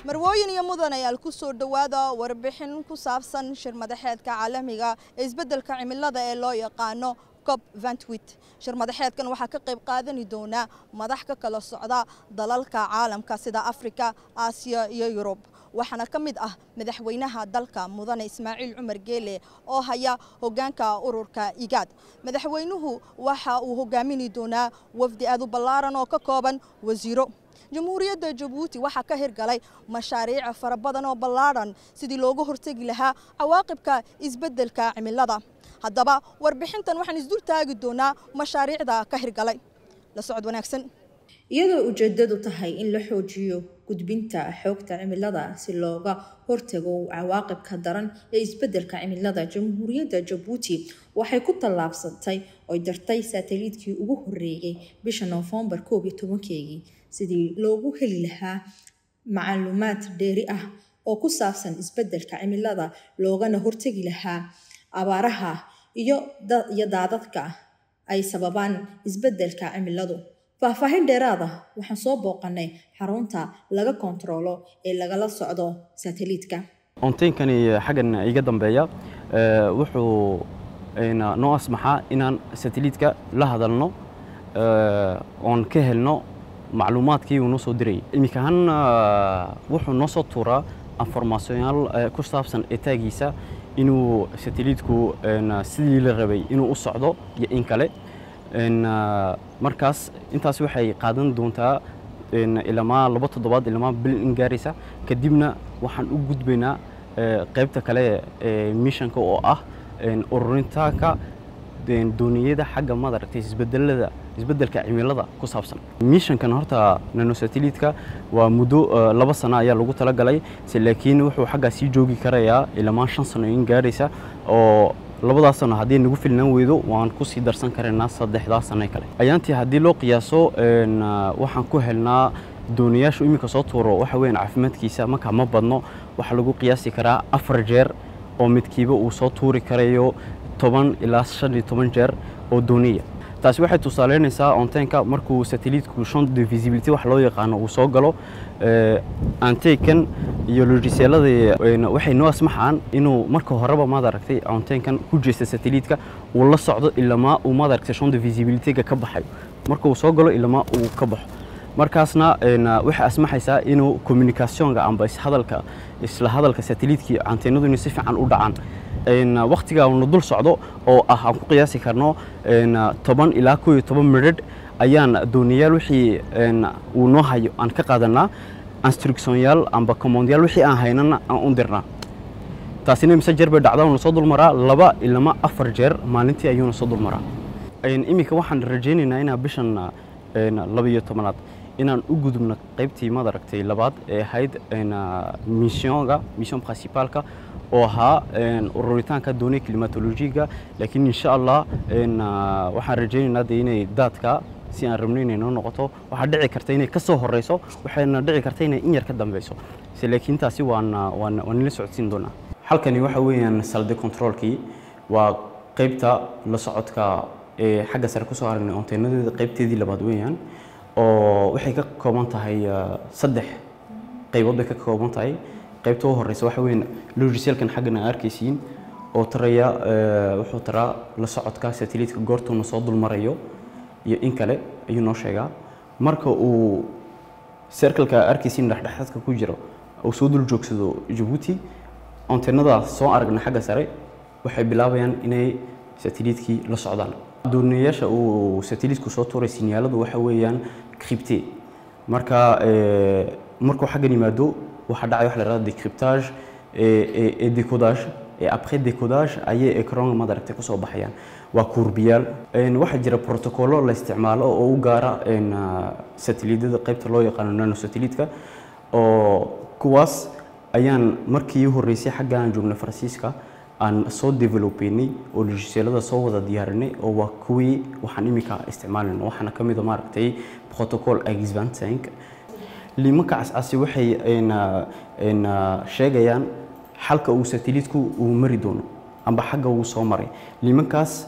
marwooyin iyo mudanayaal ku soo dhowaada warbixin ku saabsan shir madaxeedka caalamiga ee isbeddelka cimilada ee loo yaqaano cob vantwit shir madaxeedkan waxaa ka qayb qaadani doona madax ka kala socda dalalka caalamka sida afrika aasiya iyo yurub waxaana ka mid ah madaxweynaha dalka mudane ismaaciil cumar geele oo haya hogaanka ururka igaad madaxweynuhu waxa uu hogaamin doonaa wafdi aad u ballaaran oo ka kooban wasiiro jamhuuriyadda jabuuti waxaa ka hirgalay mashaariic fara badan oo ballaadhan sidii looga hortegi lahaa cawaaqibka isbeddelka cimilada haddaba warbixintan waxaan isdul taagi doonaa mashaariicda ka hirgalay la socod wanaagsan iyadoo ujeedadu tahay in la xoojiyo gudbinta xoogta cimilada si looga hortago cawaaqibka daran ee isbeddelka cimilada jamhuuriyadda jabuuti waxay ku tallaabsatay oy dartay saataliidkii ugu horreeyey bisha noofembar koob iyo tobankeegii sidii loogu heli lahaa macluumaad dheeri ah oo ku saabsan isbeddelka cimilada loogana hortegi lahaa abaaraha iyo iyo daadadka ay sababaan isbeddelka cimiladu faahfaahin dheeraad ah waxaan soo booqanay xarunta laga kontaroolo ee lagala socdo sataliitka onteynkani xaggan iga dambeeya wuxuu noo asmaxaa inaan sataliitka la hadalno oon ka helno macluumaadkii uu noo soo dirayay iminka ahaan wuxuu noo soo tuuraa informaasyonaal ku saabsan etaagiisa inuu sataliitku sidii la rabay inuu u socdo iyo in kale markaas intaas waxay qaadan doontaa ilamaa laba toddobaad ilamaa bil in gaaraysa kadibna waxaan u gudbaynaa qaybta kale ee mishanka oo ah ururintaanka dooniyada xagga madaragtay isbedelada isbeddelka cimilada ku saabsan mishankan horta nanosateliitka waa muddo laba sano ayaa lagu talagalay laakiin wuxuu xaggaa sii joogi karayaa ilamaa shan sano in gaaraysa oo labadaas sano haddii nagu filnaan weydo waan ku sii darsan karaynaa saddexdaas sano kale ayaantii haddii loo qiyaaso waxaan ku helnaa dooniyaashu iminka soo tuuro waxa weeyaan caafimaadkiisa markaa ma badno waxaa lagu qiyaasi karaa afar jeer oo midkiiba uu soo tuuri karayo toban ilaa shan iyo toban jeer oo dooniya taasi waxay tusaaleynaysaa onteenka markuu sateliitku champ de visibility wax loo yaqaano uu soo galo anteykan iyo logiseelada waxay noo asmaxaan inuu marka horeba maad aragtay onteenkan ku jeesta sateliitka uu la socdo ilamaa uu maad aragtay champ de visibilityga ka baxayo marka uu soo galo ilamaa uu ka baxo markaasna waxay asmaxaysaa inuu communicationka amba ishadalka isla hadalka sateliitkii anteenadu inay si fiican u dhacaan waktiga uuna dul socdo oo ah aan ku qiyaasi karno toban ilaa koo iyo toban midhadh ayaan dooniyaal wixii uu noo hayo aan ka qaadanaa instructionyaal amba commondyaal wixii aan haynana aan u dirnaa taasina mise jeer bay dhacdaa uuna soo dulmaraa laba ilama afar jeer maalintii ayuuna soo dulmaraa iminka waxaan rajaynaynaa inaa bishan laba iyo tobanaad inaan u gudubno qaybtii madaragtay labaad ee ahayd missionga mission principalka oo ahaa ururitaanka dooniya climatologiga laakiin insha allah waxaan rajaynaynaa de inay daadka si aan rabno inay noo noqoto waxaa dhici karta inay ka soo horeyso waxayna dhici karta inay in yar ka dambeyso se laakiin taasi waan waan waan nila socodsiin doonaa halkani waxa weeyaan salde controlkii waa qaybta la socodka ee xagga sare kusoo aragnay onteenadeeda qaybteedii labaad weeyaan oo waxay ka kooban tahay saddex qaybood bay ka kooban tahay qaybta u horeysa waxa weyn logiselkan xaggan aan arkaysiin oo taraya wuxuu taraa la socodka sateliitka goortuuna soo dulmarayo iyo in kale ayuu noo sheegaa marka uu circleka arkaysiin dhexdhexaadka ku jiro uu soo dul joogsado jabuuti onteenadaas soo aragna xagga sare waxay bilaabayaan inay sateliitkii la socdaan dooniyayaasha uu sateliitku soo tuuray sinyaaladu waxa weeyaan crypte marka markuu xaggan yimaado waxaa dhacay wax la yidhahdo decryptage et décodage et après décodage ayay ecran madaragtay kusoo baxayaan waa kuurbiyaal waxaa jira protocollo la isticmaalo oo u gaara sateliidyada qaybta loo yaqaano nano sateliitka oo kuwaas ayaan markii u horreysay xagga aan joognay faransiiska aan soo developeynay oo logiseelada soo wada diyaarinay oo waa kuwii waxaan iminka isticmaalayna waxaana ka mid a maaragtay protocol x vingt liimanka cascasi waxay sheegayaan xalka uu sateliitku uu mari doono amba xagga uu soo maray liimankaas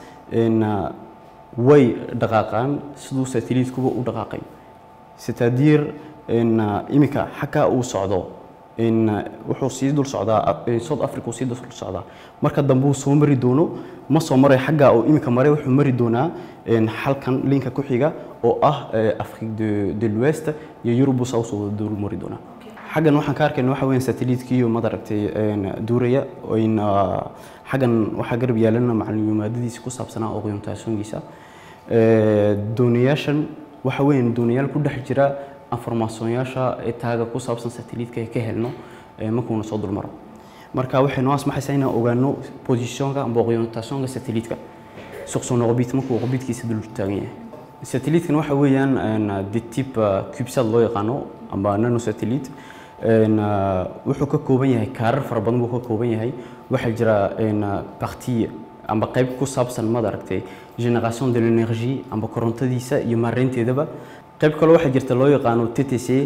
way dhaqaaqaan siduu sateliitkuba u dhaqaaqay c'est-à-dire iminka xagga uu socdo wuxuu sii dul socdaa south africa uu sii dul socdaa marka dambe uu soo mari doono ma soo maray xagga uu iminka maray wuxuu mari doonaa halkan linka ku xiga oo ah afrique de, de l'ouest iyo yurub saa usoo dul mari doonaa xaggan waxaan ka arkayna waxa weeyaan satellite-kiiyo madaragtay duuraya in xaggan waxaa garab yaalana macluumaadadiisa ku saabsanaa orientationkiisa doonayaashan waxa weeyaan doonayaal ku dhex jira informationyaasha taaga ku saabsan satellite-ka ee ka helno markuuna soo dulmaro marka waxay noo asmaxaysaa inaan ogaano positionka amba orientationka satellite-ka sur son orbite markuu orbitkiisa dul taagan yahay satellite-kan waxa weeyaan de type cubesat loo yaqaano amba nano satellite wuxuu ka kooban yahay kaarar fara badan buu ka kooban yahay waxaa jira partie amba qayb ku saabsan maad aragtay génération de l'énergie amba korontadiisa iyo maareynteedaba qayb kale waxaa jirta loo yaqaano ttc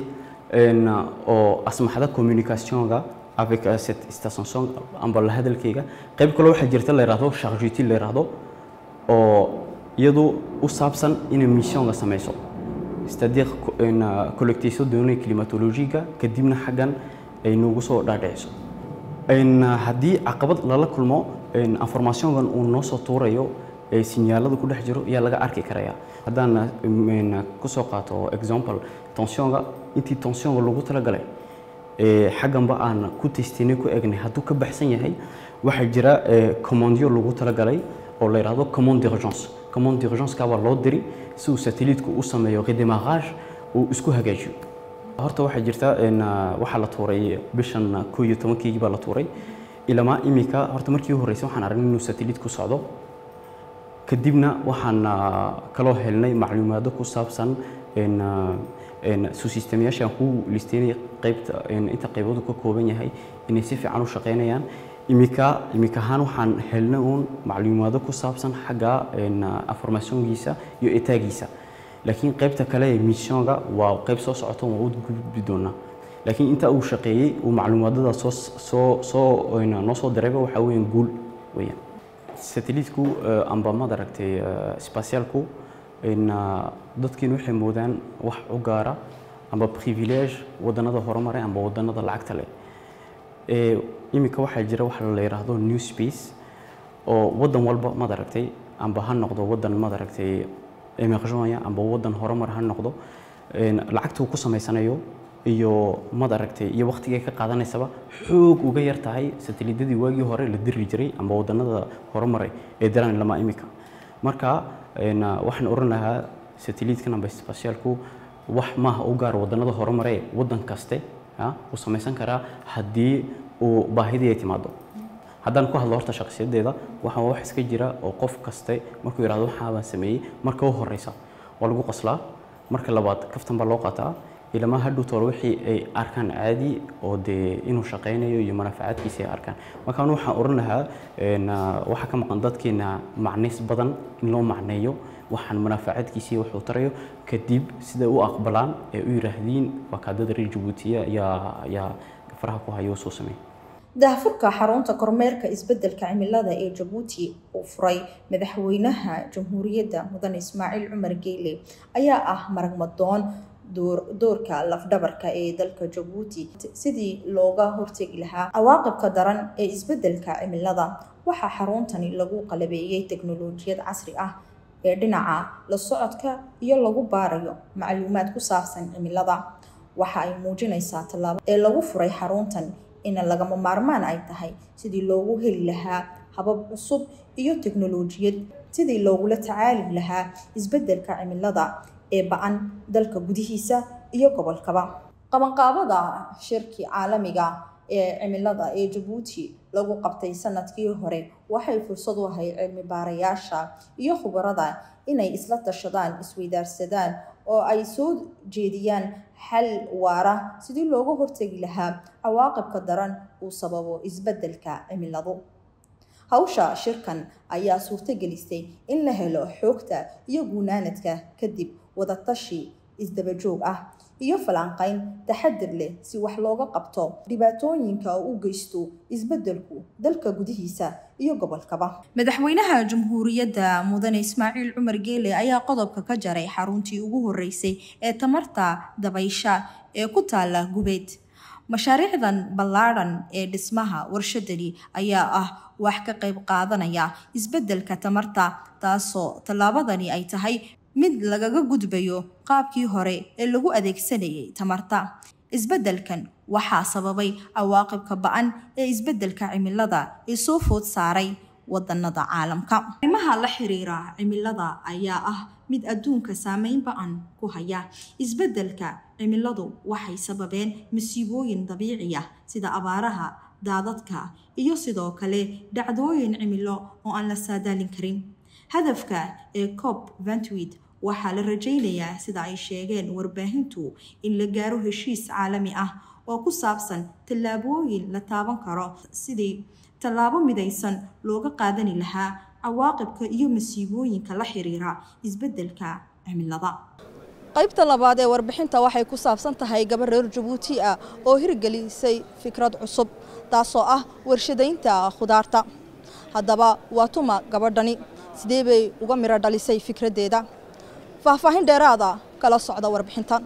oo asmaxda communicationka avec cette station amba la hadalkayga qayb kale waxaa jirta la yidhaahdo chargeti la yidhaahdo oo iyadu u saabsan inay missionga samayso c'est-à-dire collectation données climatologiga kadibna xaggan ay noogu soo dhaadhiciso haddii caqabad lala kulmo informationkan uu noo soo tuurayo ee sinyaalada ku dhex jiro ayaa laga arki karaya haddaan kusoo qaato example tensionga intii tensionga lagu talagalay xagganba aan ku testinay ku egnay hadduu ka baxsan yahay waxaa jira commandyo lagu talagalay oo la yidhaahdo commande d'urgence commande d'urgence-ka baa loo diri si uu satellite-ku u sameeyo redémarrage uu isku hagaajiyo horta waxaa jirta waxaa la tuuray bishan koo iyo tobankeygii baa la tuuray ilamaa imika horta markii u horreysay waxaan aragnay inuu satellite ku socdo kadibna waxaan kaloo helnay macluumaado ku saabsan susystemayaasha aan ku listeynay qaybta inta qayboodu ka kooban yahay inay si fiican u shaqeynayaan imika imika ahaan waxaan helnay uun macluumaado ku saabsan xagga informationkiisa iyo etaagiisa laakiin qaybta kale ee missionga waa qayb soo socota waa u gudbi doonaa laakiin inta uu shaqeeyey uu macluumaadada soo soo soo noo soo dirayba waxaa weeyaan guul weeyaan satellite-ku amba maad aragtay spatialku dadkiin waxay moodaan wax u gaara amba privilege wadannada horumaray amba wadannada lacagta leh iminka waxaa jira waxa la yidhaahdo new space oo waddan walba maad aragtay amba ha noqdo waddan maad aragtay emergenya amba waddan horumar ha noqdo lacagta uu ku samaysanayo iyo maad aragtay iyo waqtigay ka qaadanaysaba xoog uga yar tahay satellidadii waagii hore la diri jiray amba wadannada horumaray ee diraan lama imika marka waxaan oran lahaa satellite-kan amba spatialku wax maaha u gaar wadannada horumaree waddan kaste uu samaysan karaa haddii uu baahidii ay timaado haddaan ku hadlo horta shakhsiyadeeda waxaa wax iska jira oo qof kaste markuu yidhahdo waxaa baan sameeyey marka u horeysa waa lagu qoslaa marka labaad kaftan baa loo qaataa ilamaa hadhow toole wixii ay arkaan caadi oo dee inuu shaqaynayo iyo manaafacaadkiisa ay arkaan markaan waxaan oran lahaa waxaa ka maqan dadkeena macnays badan in loo macneeyo waxaan manaafacaadkiisii wuxuu tarayo kadib siday u aqbalaan ee u yidhaahdiin waa kaadada reer jabuutiya ayaa ayaa faraha ku hayo soo sameey daahfurka xarunta kormeerka isbeddelka cimilada ee jabuuti uu furay madaxweynaha jamhuuriyadda mudane ismaaciil cumar geyle ayaa ah maragmadoon doorka lafdhabarka ee dalka jabuuti sidii looga hortegi lahaa cawaaqibka daran ee isbeddelka cimilada waxaa xaruntani lagu qalabeeyey teknolojiyad casri ah ee dhinaca la socodka iyo lagu baarayo macluumaad ku saabsan cimilada waxa ay muujinaysaa tallaabo ee lagu furay xaruntan in lagama maarmaan ay tahay sidii loogu heli lahaa habab cusub iyo teknolojiyad sidii loogula tacaali lahaa isbeddelka cimilada ee ba-an dalka gudihiisa iyo gobolkaba qabanqaabada shirkii caalamiga ee cimilada ee jabuuti lagu qabtay sanadkii hore waxay fursad u ahay cilmi baarayaasha iyo khubarada inay isla tashadaan isweydaarsadaan oo ay soo jeediyaan xal waara sidii looga hortegi lahaa cawaaqibka daran uu sababo isbeddelka cimiladu hawsha shirkan ayaa suurtogelisay in la helo xoogta iyo guunaanadka kadib wadatashi isdabajoog ah iyo falanqayn taxadir leh si wax looga qabto dhibaatooyinka u geysto isbeddelku dalka gudihiisa iyo gobolkaba madaxweynaha jamhuuriyadda mudane ismaaciil cumar geele ayaa qodobka ka jaray xaruntii ugu horeysay ee tamarta dabaysha ee ku taala gubeed mashaariicdan ballaadhan ee dhismaha warshadani ayaa ah wax ka qayb qaadanaya isbeddelka tamarta taasoo tallaabadani ay tahay mid lagaga gudbayo qaabkii hore ee lagu adeegsanayay tamarta isbeddelkan waxaa sababay cawaaqibka ba-an ee isbeddelka cimilada ee soo food saaray wadanada caalamka arrimaha la xiriira cimilada ayaa ah mid adduunka saameyn ba-an ku haya isbeddelka cimiladu waxay sababeen masiibooyin dabiici ah sida abaaraha daadadka iyo sidoo kale dhacdooyin cimilo oo aan la saadaalin karin hadafka ee cop ventwit waxaa la rajaynayaa sida ay sheegeen warbaahintu in la gaaro heshiis caalami ah oo ku saabsan tallaabooyin la taaban karo sidii tallaabo midaysan looga qaadani lahaa cawaaqibka iyo masiibooyinka la xiriira isbeddelka cimilada qaybta labaad ee warbixinta waxay ku saabsan tahay gabar reer jabuuti ah oo hirgelisay fikrad cusub taasoo ah warshadaynta khudaarta haddaba waa tuma gabadhani sidee bay uga miro dhalisay fikraddeeda faahfaahin dheeraada kala socda warbixintan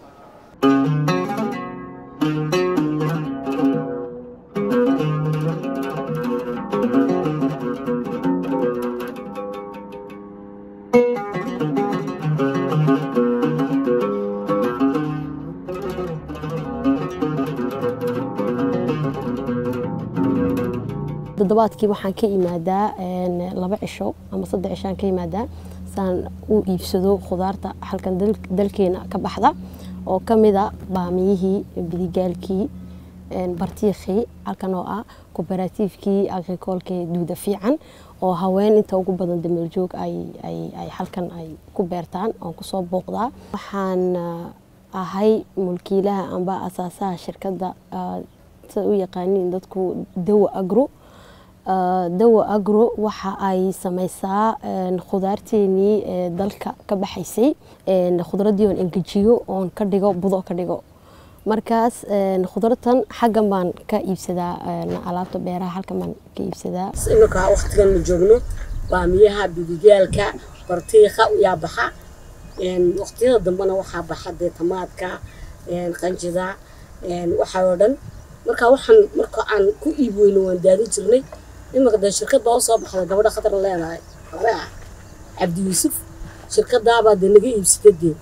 toddobaadkii waxaan ka imaadaa laba cisho ama saddex cishaan ka imaadaa saan u iibsado khudaarta halkan dalkeena ka baxda oo ka mida baamiyihii bidigaalkii bartiikhii halkan oo ah kobaratiifkii agrikoolkee duuda fiican oo haween inta ugu badan dameeljoog ay halkan ay ku beertaan oon kusoo booqdaa waxaan ahay mulkiilaha amba asaasaha shirkadda sida u yaqaaniin dadku dawa agro dawa agro waxa ay sameysaa khudaarteenii dalka ka baxaysay khudradii oon engejiyo oon ka dhigo budo ka dhigo markaas khudratan xaggan baan ka iibsadaa alaabta beeraha halkan baan ka iibsadaa iminka waqtigan ma joogno baamiyaha bidigaalka bartiika yaa baxa waqtiyada dambena waxaa baxa dee tamaadka qanjida waxaa oo dhan marka waxaan marka aan ku iib weyno waan daadin jirnay iminka dee shirkad baa usoo baxda gabadha khatar leedahay hore ah cabdi yuusuf shirkadaabaa dee naga iibsata dee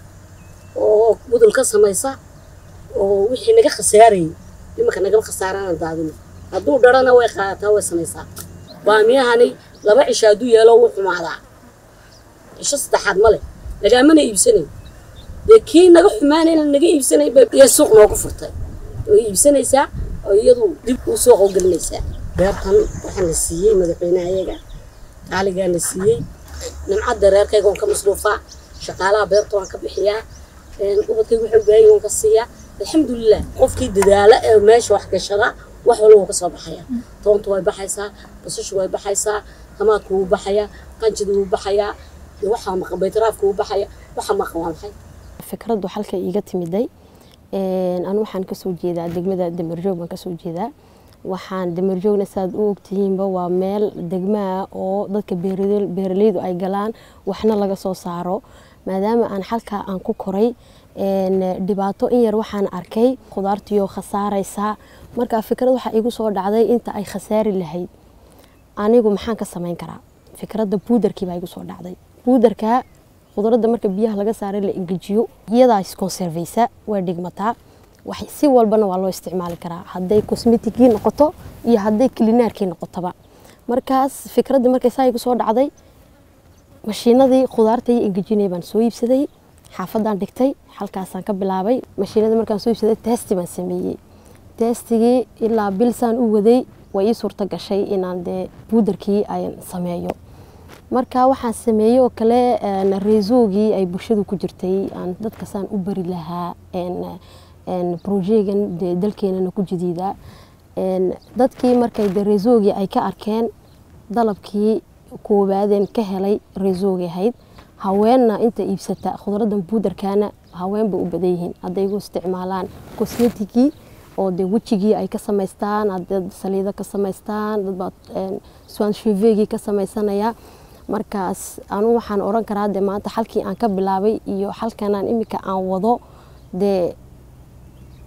oo budul ka samaysa oo wixii naga khasaarayay iminka nagama khasaarana daadino hadduu dharana way qaadataa way samaysaa baamiyahani laba cisho hadduu yeelo wuu xumaadaa cisho saddexaad ma leh nagaamana iibsanayn dee kii naga xumaanayna naga iibsanay bay suuq noogu furtay way iibsanaysaa oo iyadu dib u suuqa u gelinaysaa beertan waxaan la siiyey madaxweynaha ayaga qaaligaa la siiyey nimcadda reerkayga waan ka masruufaa shaqaalaha beerta waan ka bixiyaa ubadkayga waxay ubaahan waan ka siiyaa alxamdulilah qofkii dadaala ee meesha wax gashada wax walba wuu ka soo baxaya toonta way baxaysaa basashu way baxaysaa tamaadku wuu baxayaa qanjida wuu baxayaa waxaa maqan baytaraafka wuu baxaya waxa maqan waa maxay fikraddu halka iiga timiday anu waxaan kasoo jeedaa degmada damarjoog baan kasoo jeedaa waxaan damarjoogna saaad u ogtihiinba waa meel degmaa oo dadka beeraleydu ay galaan waxna laga soo saaro maadaama aan halkaa aan ku koray dhibaato in yar waxaan arkay khudaartiyo khasaaraysaa marka fikrad waxaa igu soo dhacday inta ay khasaari lahayd anigu maxaan ka samayn karaa fikradda buudarkii baa igu soo dhacday buudarka khudradda marka biyaha laga saaray la engejiyo iyadaa isconserveysa way dhigmataa si walbana waa loo isticmaali karaa hadday cosmeticii noqoto iyo hadday klinaarkii noqotoba markaas fikradda markay saa igu soo dhacday mashiinadii khudaarta iyo engejinay baan soo iibsaday xaafadaan dhigtay halkaasaan ka bilaabay mashiinada markaan soo iibsaday testi baan sameeyey testigii ilaa bilsaan u waday way ii suurta gashay inaan dee buudarkii aan sameeyo marka waxaan sameeyey oo kale reesoogii ay bulshadu ku jirtay aan dadkasaan u bari lahaa brojegan dee dalkeenana ku jadiida dadkii markay de reesoogii ay ka arkeen dalabkii koowaadeen ka helay reesoogii ahayd haweenna inta iibsata khudradan buudarkaana haween bay u badan yihiin hadday igu isticmaalaan cosmeticii oo dee wejigii ay ka samaystaan hadad saliido ka samaystaan dadbaa swanshevegii ka samaysanaya markaas anu waxaan oran karaa de maanta halkii aan ka bilaabay iyo halkanaan imika aan wado dee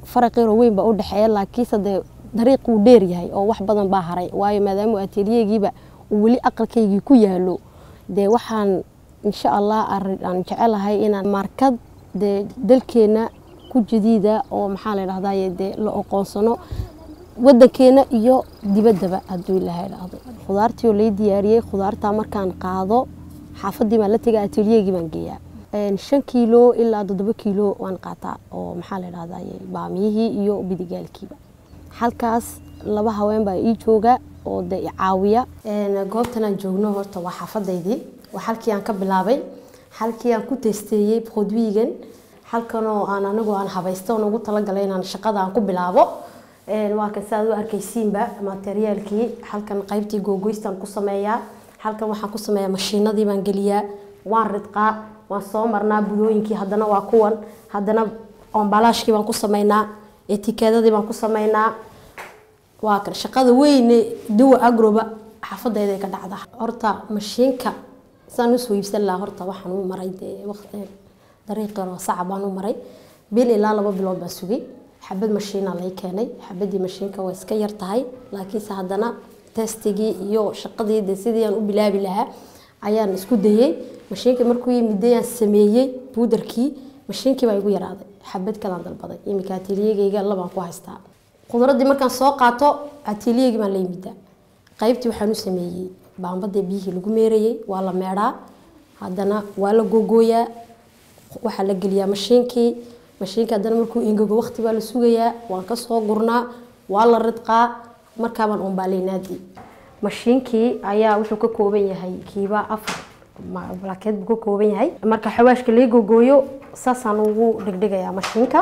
faraqiro weyn baa u dhexeeya laakiinse dee dariiq uu dheer yahay oo wax badan baa haray waayo maadaama atelyegiiba uu weli aqalkaygii ku yaalo dee waxaan insha allah aan jecelahay inaan markad dee dalkeena ku jadiida oo maxaa la dhahdaye dee la oqoonsano wadankeena iyo dibaddaba hadduu ilaahay dhahdo khudaartii oo lay diyaariyey khudaartaa markaan qaado xaafadii baan la tegay atelyeegii baan geeyaa shan kiilo ilaa toddoba kiilo waan qaataa oo maxaa la dhahdaye baamiyihii iyo bidigaalkiiba halkaas laba haween baa ii jooga oo de caawiya goobtan aan joogno horta waa xaafadaydii waa halkii aan ka bilaabay halkii aan ku testeeyey produigan halkanoo aan anigu aan habaysta oon ugu talagalay inaan shaqada aan ku bilaabo waa kan sidaad u arkaysiinba materiaalkii halkan qaybtii googoystaan ku sameeyaa halkan waxaan ku sameeyaa mashiinadii baan geliyaa waan ridqaa waan soo marnaa budooyinkii haddana waa kuwan haddana ombalaashkii baan ku sameynaa etikeedadii baan ku sameynaa waa kan shaqada weyne dawa agroba xaafadayda ka dhacda horta mashiinka saan usoo iibsan lahaa horta waxaan u maray dee waqti dariiq yaroo saca baan u maray bil ilaa laba bilood baan sugay xabad mashiina lay keenay xabadii mashiinka waa iska yar tahay laakiinse haddana testigii iyo shaqadii de sidii aan u bilaabi lahaa ayaan isku dayey mashiinka markuu yimidayaan sameeyey buudarkii mashiinkii baa igu yaraaday xabad kalaan dalbaday iminka ateliyegayga labaan ku haystaa khudradii markaan soo qaato ateliyegii baan la yimidaa qaybtii waxaan u sameeyey baambadii biyihii lagu meerayey waa la meedhaa haddana waa la googooyaa waxaa la geliyaa mashiinkii mashiinka haddana markuu ingego waqti baa la sugayaa waan kasoo gurnaa waa la ridqaa markaabaan umbaaleynaadii mashiinkii ayaa wuxuu ka kooban yahay kiiba afar blaakeed buu ka kooban yahay marka xawaashka laga gogooyo saasaan ugu dhigdhigayaa mashiinka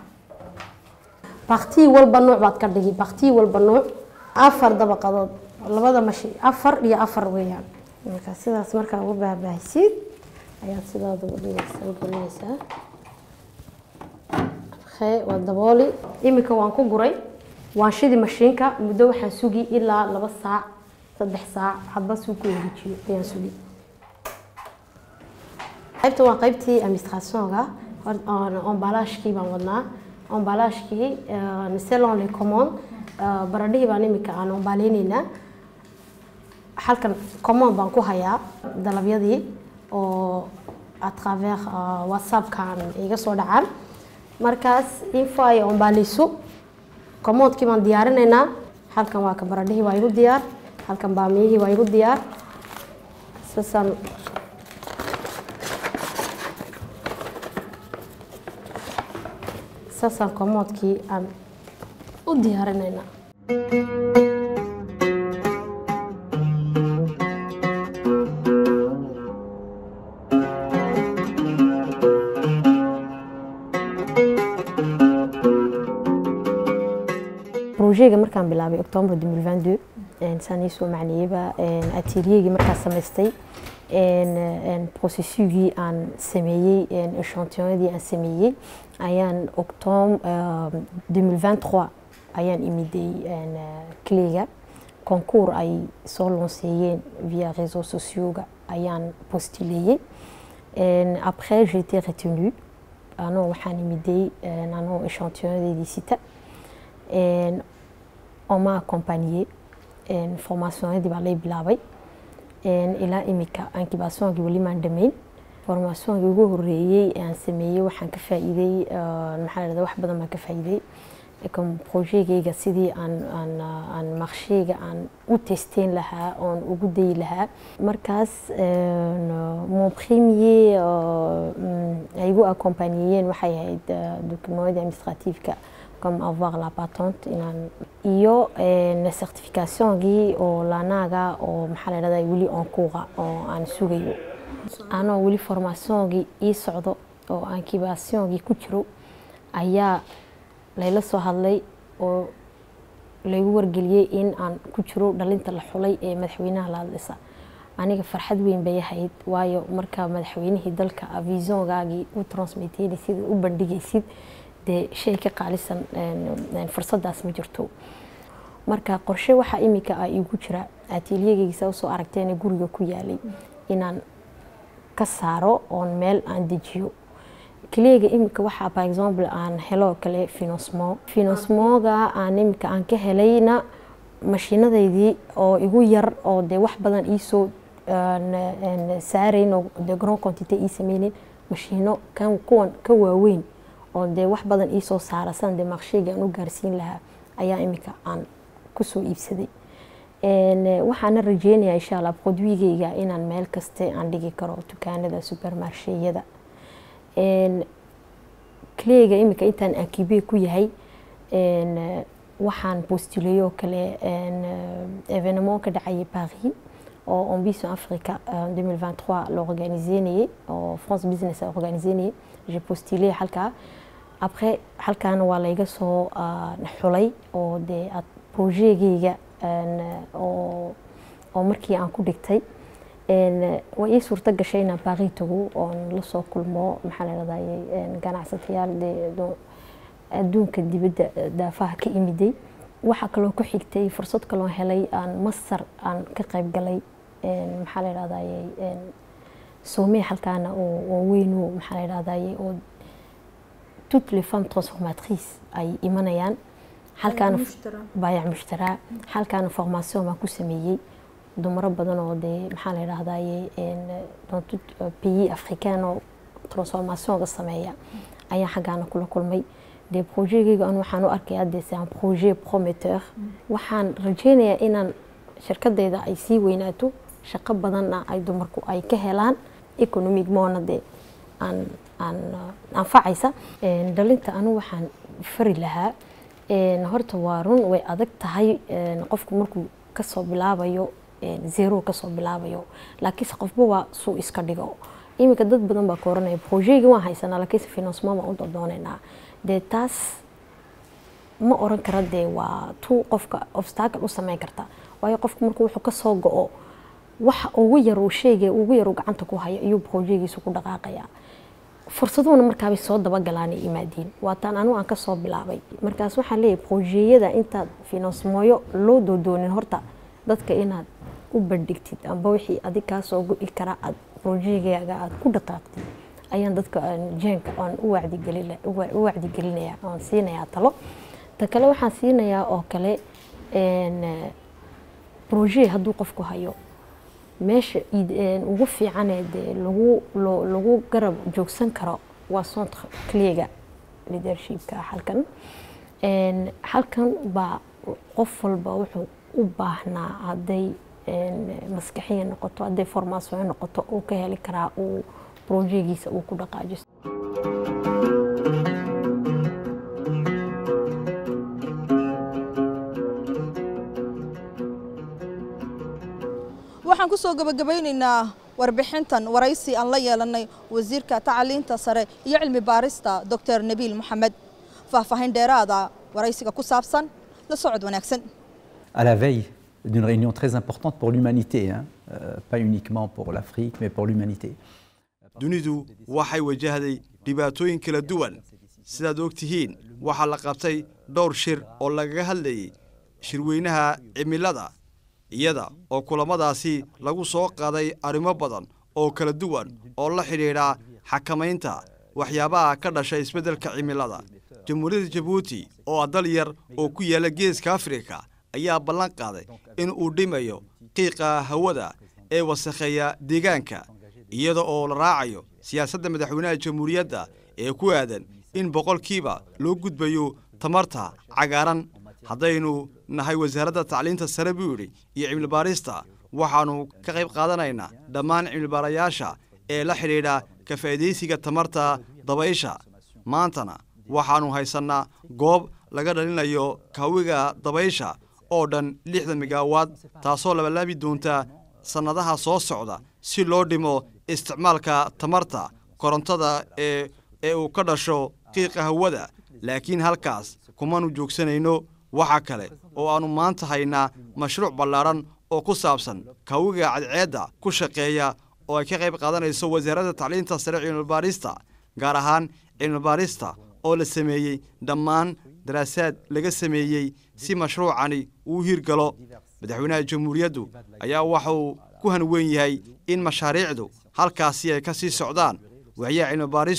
baktii walba nuuc baad ka dhigi baktii walba nuuc afar dabaqadood labada mashi afar iyo afar weeyaan marka sidaas markaa ugu baahbaahisid ayaad sidaada ugu dhigaysaa gelinaysaa waa dabooli iminka waan ku guray waan shidi mashiinka muddo waxaan sugi ilaa laba saac saddex saac hadba suu ku wareejiyo ayaan sugi qaybta waa qaybtii administrationka ombalaashkii baan wadnaa ombalaashkii selon les commande baradhihii baan iminka aan ombaaleyneynaa halkan commande baan ku hayaa dalabyadii oo à travers whatsappkan iga soo dhacaan markaas info ay ombaaleyso commandekii baan diyaarinaynaa halkan waa ka baradhihii waa igu diyaar halkan baamiyihii waa igu diyaar sasaan saasaan commandekii aan u diyaarinaynaa projega markaan bilaabay october 2022 saan iisoo macneeyeyba ateliyegii markaan samaystay processigii aan sameeyey echantillonadii aan sameeyey ayaan octobre 2023 ayaan imiday cleyga concours ay soo lonseeyeen via réseaux sociaux-ga ayaan postuleeyey après j'ai été retenue anoo waxaan imiday anoo echantillonnadeedii sita on m'a accompagné formationadii baa lay bilaabay ilaa imika incubationkii weli maan dhamayn formationkii ugu horeeyey aan sameeyey waxaan ka faa'iiday maxaa la wax badan baan ka faa'iiday comme projetgayga sidii aan aan aan marsheyga aan u testeyn lahaa oon ugu dayi lahaa markaas mon premier ay igu accompagneeyeen waxay ahayd documentada administratifka comme avoir la patente inaan iyo certificationgii oo laanaaga oo maxaa la dhahdaa weli onkuuqa oo aan sugayo anoo weli formationgii ii socdo oo incubationkii ku jiro ayaa layla soo hadlay oo laygu wargeliyey in aan ku jiro dhalinta la xulay ee madaxweynaha la hadlaysa aniga farxad weyn bay ahayd waayo marka madaxweynihii dalka visiongaagii u transmiteysid u bandhigaysid dee shay ka qaalisan fursadaas ma jirto marka qorshe waxaa imika ah igu jira ateliyegeysa usoo aragteen guriga ku yaalay inaan ka saaro oon meel aan dejiyo kaleega imika waxaa par exemple aan helo kale financement financementga aan imika aan ka helayna mashiinadaydii oo igu yar oo dee wax badan iisoo saarayn oo dee grand quantité ii sameynin mashiino kan kuwan ka waaweyn oo dee wax badan iisoo saara san dee maqsheyga aan u gaarsiin lahaa ayaa imika aan kusoo iibsaday waxaana rajeynayaa insha allah produigeyga inaan meel kaste aan dhigi karo dukaanada supermarsheyada cleega imika intaan akibe ku yahay waxaan postuleeyo kale événement ka dhacayay paris oo ambition africa 2023 la organiseynayay oo france business a organiseynayay j'ai postulé halkaa après halkaana waa layga soo xulay oo dee projetgeyga oo markii aan ku dhigtay waa ii suurto gashay inaan baaqi tago oon lasoo kulmo maxaa ladhahday ganacsatayaal adduunka dibadda daafaha ka imiday waxaa kaloo ku xigtay fursad kaloo helay aan masar aan ka qayb galay maxaa la dhahday soomee halkaana oo weynu maxaa la dhahday oo toutes les femmes transformatrices ay imanayaan halkaana baayac mushtaraa halkaana formation baan ku sameeyey dumaro badan oo dee maxaa la dhahdaye dans tout pays africain oo transformationga sameeya ayaan xaggaana kula kulmay dee projetgeyga an waxaan u arkayaa dee c'est un projet prometteur waxaan rajeynayaa inaan shirkadeyda ay sii weynaato shaqo badanna ay dumarku ay ka helaan economic moona dee aan aan anfacaysa dhalinta anu waxaan fari lahaa horta waa run way adag tahay qofku markuu kasoo bilaabayo zero kasoo bilaabayo laakiinse qofba waa suu iska dhigo iminka dad badan baa ka oranaya projeygi waan haysanaa laakiinse financement baan u dodoonaynaa dee taas ma oran kara dee waa tu qofka obstacle u sameyn karta waayo qofku markuu wuxuu kasoo go-o waxa ugu yar uu sheegay ugu yar uu gacanta ku hayo ayuu projeygiisu ku dhaqaaqayaa fursaduhuna markaabay soo dabagalaanay imaadiin waataan anigu aan kasoo bilaabay markaas waxaan leeyahay projeyada intaad financemooyo loo doodoonin horta dadka inaad u bandhigtid amba wixii adig kaa soo go-i karaa aad projeygaga aad ku dhaqaaqtid ayaan dadka jeenka aan u wacdigelinaya aan siinayaa talo ta kale waxaan siinayaa oo kale proje hadduu qofku hayo meesha ugu fiicanee dee lagu lagu garab joogsan karo waa centre cleega leadershipka halkan halkan baa qof walba wuxuu u baahnaa hadday maskaxiya noqoto hadday formation noqoto uu ka heli karaa uu projegiisa uu ku dhaqaajisto waxaan ku soo gabagabaynaynaa warbixintan waraysi aan la yeelanay wasiirka tacliinta sare iyo cilmi baarista doctor nabiil moxamed faahfaahin dheeraada waraysiga ku saabsan la socod wanaagsan à la veille d'une réunion très importante pour l'humanité, hein, euh, pas uniquement pour l'Afrique, mais pour l'humanité. dunidu waxay wajahday dhibaatooyin kala duwan sidaad og tihiin waxaa la qabtay dhowr shir oo lagaga hadlayay shirweynaha cimilada iyada oo kulamadaasi lagu soo qaaday arrimo badan oo kala duwan oo la xidhiidha xakamaynta waxyaabaha ka dhasha isbeddelka cimilada jamhuuriyadda jabuuti oo ah dal yar oo ku yaala geeska afrika ayaa ballan qaaday in uu dhimayo qiiqa hawada ee wasakheeya deegaanka iyada oo la raacayo siyaasadda madaxweynaha jamhuuriyadda ee ku aadan in boqolkiiba loo gudbayo tamarta cagaaran haddaynu nahay wasaaradda tacliinta sare buu yidhi iyo cimilibaarista waxaannu ka qayb qaadanaynaa dhammaan cimilibaarayaasha ee la xidhiidha ka faa'iidaysiga tamarta dabaysha maantana waxaannu haysannaa goob laga dhalinayo kawiga dabaysha oo dhan lixdan migawaad taasoo labalaabi doonta sannadaha soo socda si loo dhimo isticmaalka tamarta korontada ee ee uu ka dhasho qiiqa hawada laakiin halkaas kumanu joogsanayno waxa kale oo aannu maanta haynaa mashruuc ballaadhan oo ku saabsan kawiga cadceedda ku shaqeeya oo ay ka qayb qaadanayso wasaaradda tacliinta sare cilmibaarista gaar ahaan cilmibaarista oo la sameeyey dhammaan daraasaad laga sameeyey si mashruucani uu hirgalo madaxweynaha jamhuuriyaddu ayaa waxauu ku hanweyn yahay in mashaariicdu halkaasi ay ka sii socdaan waxyaha cilmibaaristu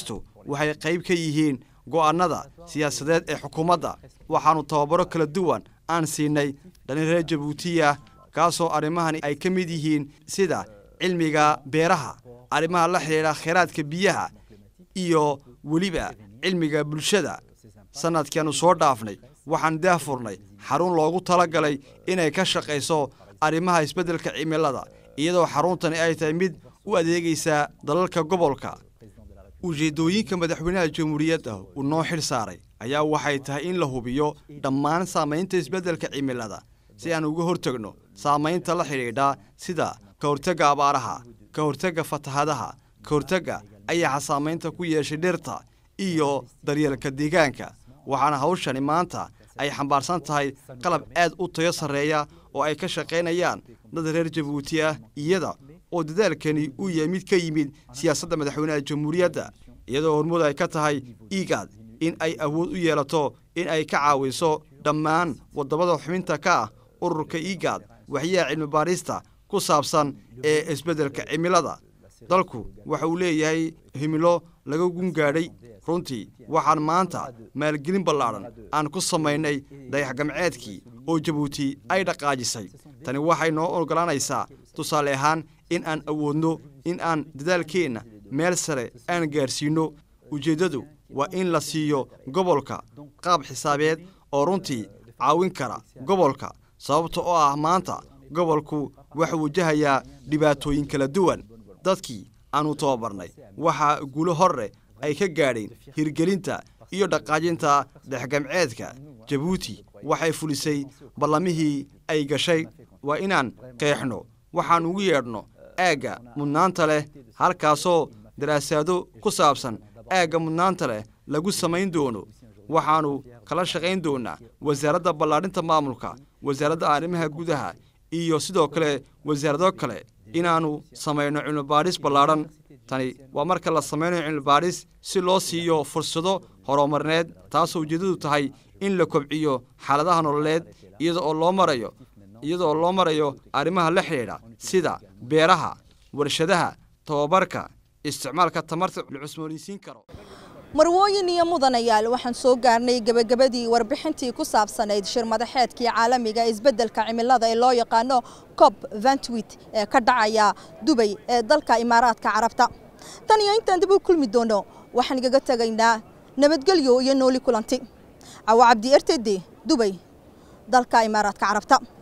waxay qayb ka yihiin go'aannada siyaasadeed ee xukuumadda waxaannu tababaro kala duwan aan siinay dhalin reer jabuutiya kaasoo arrimahani ay ka mid yihiin sida cilmiga beeraha arrimaha la xidhiidha kheyraadka biyaha iyo weliba cilmiga bulshada sannadkiaannu soo dhaafnay waxaan daahfurnay xarun loogu tala galay inay ka shaqayso arrimaha isbeddelka cimilada iyadoo xaruntani ay tahay mid u adeegaysa dalalka gobolka ujeeddooyinka madaxweynaha jamhuuriyadda uu noo xil saaray ayaa waxay tahay in la hubiyo dhammaan saamaynta isbeddelka cimilada si aan uga hortegno saamaynta la xidhiidha sida ka hortagga abaaraha ka hortagga fatahadaha ka hortagga ayaxa saamaynta ku yeeshay dhirta iyo daryeelka deegaanka waxaana hawshani maanta ay xambaarsan tahay qalab aad u tayo sarreeya oo ay ka shaqaynayaan dad reer jabuuti ah iyada oo dadaalkani uu yahay mid ka yimid siyaasadda madaxweynaha jamhuuriyadda iyadoo hormud ay ka tahay igaad in ay awood u yeelato in ay ka caawiso dhammaan waddamada xubinta ka ah ururka igaad waxyaha cilmi baadhista ku saabsan ee isbeddelka cimilada dalku waxa uu leeyahay himilo laga gungaadhay runtii waxaan maanta maalgelin ballaadhan aan ku samaynay dayaxgamceedkii oo jabuuti ay dhaqaajisay tani waxay noo oggolaanaysaa tusaale ahaan in aan awoodno in aan dadaalkeenna meel sare aan gaadhsiinno ujeeddadu waa in la siiyo gobolka qaab xisaabeed oo runtii caawin kara gobolka sababta oo ah maanta gobolku waxuu wajahayaa dhibaatooyin kala duwan dadkii aannu tababarnay waxaa guulo horre ay ka gaadheen hirgelinta iyo dhaqaajinta dexgamceedka jabuuti waxay fulisay ballamihii ay gashay waa inaan qeexno waxaan ugu yeedhno aagga mudnaanta leh halkaasoo daraasaado ku saabsan aagga mudnaanta leh lagu samayn doono waxaannu kala shaqayn doonnaa wasaaradda ballaadhinta maamulka wasaaradda arrimaha gudaha iyo sidoo kale wasaarado kale inaannu samayno cilmibaadhis ballaadhan tani waa marka la samaynayo cilmibaadhis si loo siiyo fursado horumarneed taasoo ujeeddadu tahay in la kobciyo xaaladaha nololeed iyada oo loo marayo iyada oo loo marayo arrimaha la xidhiidha sida beeraha warshadaha tababarka isticmaalka tamarta la cusmoonaysiin karo marwooyin iyo mudanayaal waxaan soo gaarnay gebagabadii warbixintii ku saabsanayd shir madaxeedkii caalamiga ee isbeddelka cimilada ee loo yaqaano cob ventwit ee ka dhacaya dubay ee dalka imaaraadka carabta tan iyo intaan dib u kulmi doono waxaan igaga tegaynaa nabadgelyo iyo nooli kulanti cawo cabdi ertede dubay dalka imaaraadka carabta